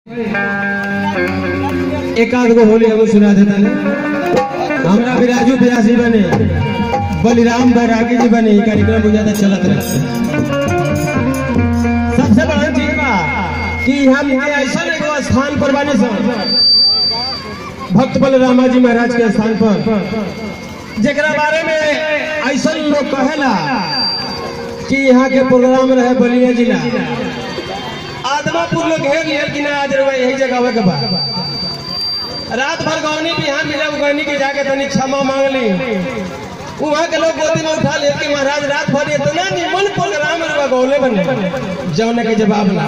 एक आध गो होली हम सुना देता ने हमरा विराजू व्यासी बने बलिराम बैरागी जी बने ई कार्यक्रम बहुत ज्यादा चलत रहे सबसे बड़ा चीज बा कि हम के ऐसा एगो स्थान पर बने सन भक्त बलरामा जी महाराज के स्थान पर जेकरा बारे में ऐसा लोग कहेला कि यहाँ के प्रोग्राम रहे बलिया जिला आदमापुर लोग घेर लिया कि ना आज रवा यही जगह के बाद रात भर गौनी बिहान मिला गौनी के जाके तनी क्षमा मांग ली वहाँ के लोग गोदी में उठा लिए कि महाराज रात भर इतना निमन प्रोग्राम रवा गौले बने जौने के जवाब ना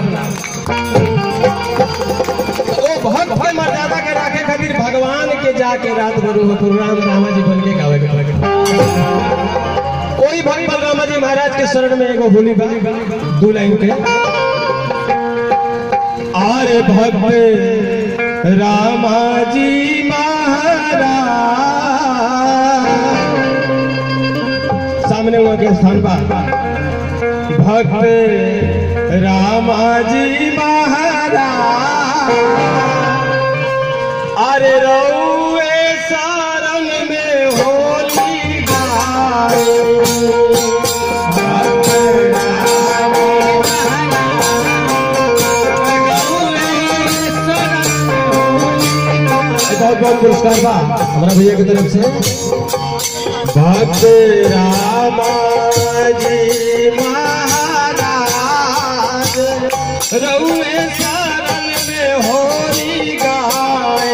ओ भक्त के मर्यादा के राखे खातिर भगवान के जाके रात भर वो प्रोग्राम रामा जी बन के गावे के लगे कोई भक्त बलरामा जी महाराज के शरण में एगो होली बा दू लाइन के आरे भक्त रामा जी महाराज सामने वहाँ के स्थान पर भक्त रामा जी महाराज अरे रउए सारंग में होली गाए भक्त बहुत बहुत पुरस्कार बा हमारा भैया की तरफ से भक्त रामा जी महाराज रउए सारन में होली गाए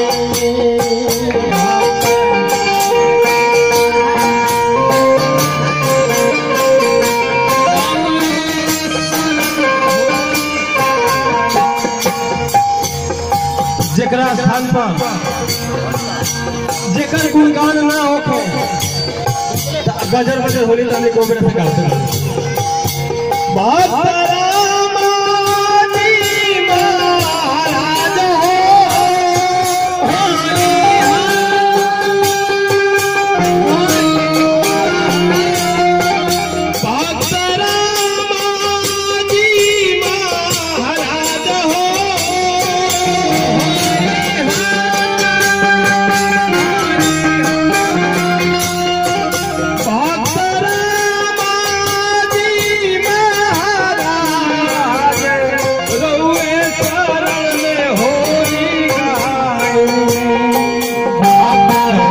जेकरा स्थान पर जेकर गुणगान ना होखे त गजर बजर होली ताने को मेरे से गाते बहुत रामा जी महाराज हो भक्त रामा जी महाराज हो भक्त रामा जी महाराज रउए शरण में होली गाए भक्त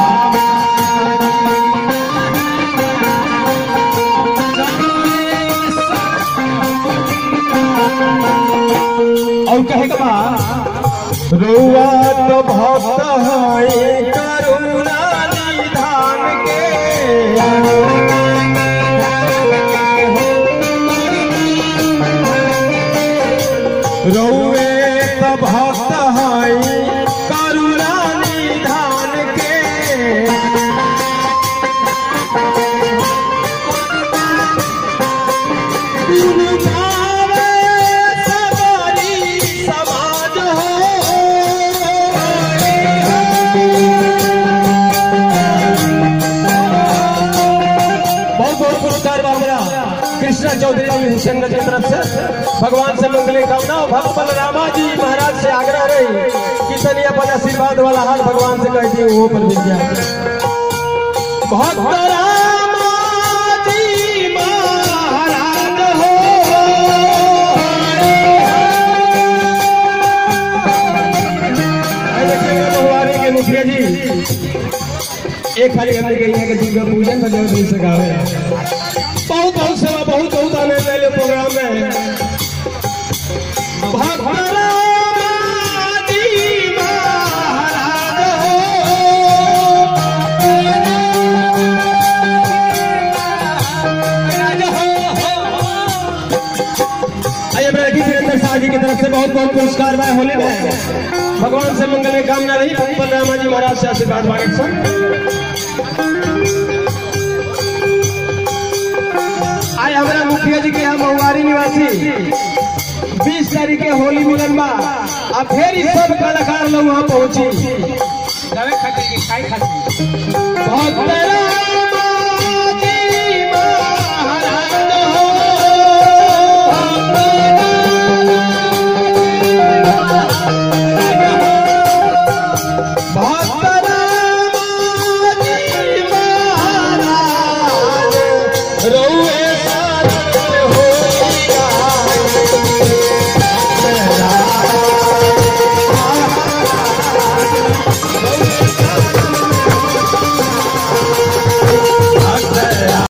और कहे के बाद रुआ तो भक्त है करुणा निधान के रउए तो भक्त है करुणा निधान के भावे सवारी समाज बहुत बहुत पुरस्कार बाबरा कृष्णा चौधरी जी हुसैन की तरफ से भगवान से मंगले कामना और भक्त बलरामा जी महाराज से आग्रह रही कि तनी अपन आशीर्वाद वाला हाथ भगवान से कह दी वो पर मिल गया भक्त रामा जी महाराज हो आए देखिए बहुवारी के मुखिया जी एक खाली हमने कही है कि दुर्गा पूजन में जो दिल से गावे बहुत बहुत सेवा बहुत बहुत आनंद ले प्रोग्राम में भक्त रामा जी महाराज हो। आइए मेरा गीत वीरेंद्र शाह जी की तरफ से बहुत बहुत पुरस्कार बा होली में भगवान से मंगल में कामना रही भक्त बलरामा जी महाराज से आशीर्वाद मांगे सब आज हमारा मुखिया जी के यहाँ महुआरी निवासी बीस तारीख के होली मिलन बा अब फिर ई सब कलाकार लोग वहाँ पहुंची गावे खातिर के खाई खातिर भक्त रामा जी महाराज हो। रऊ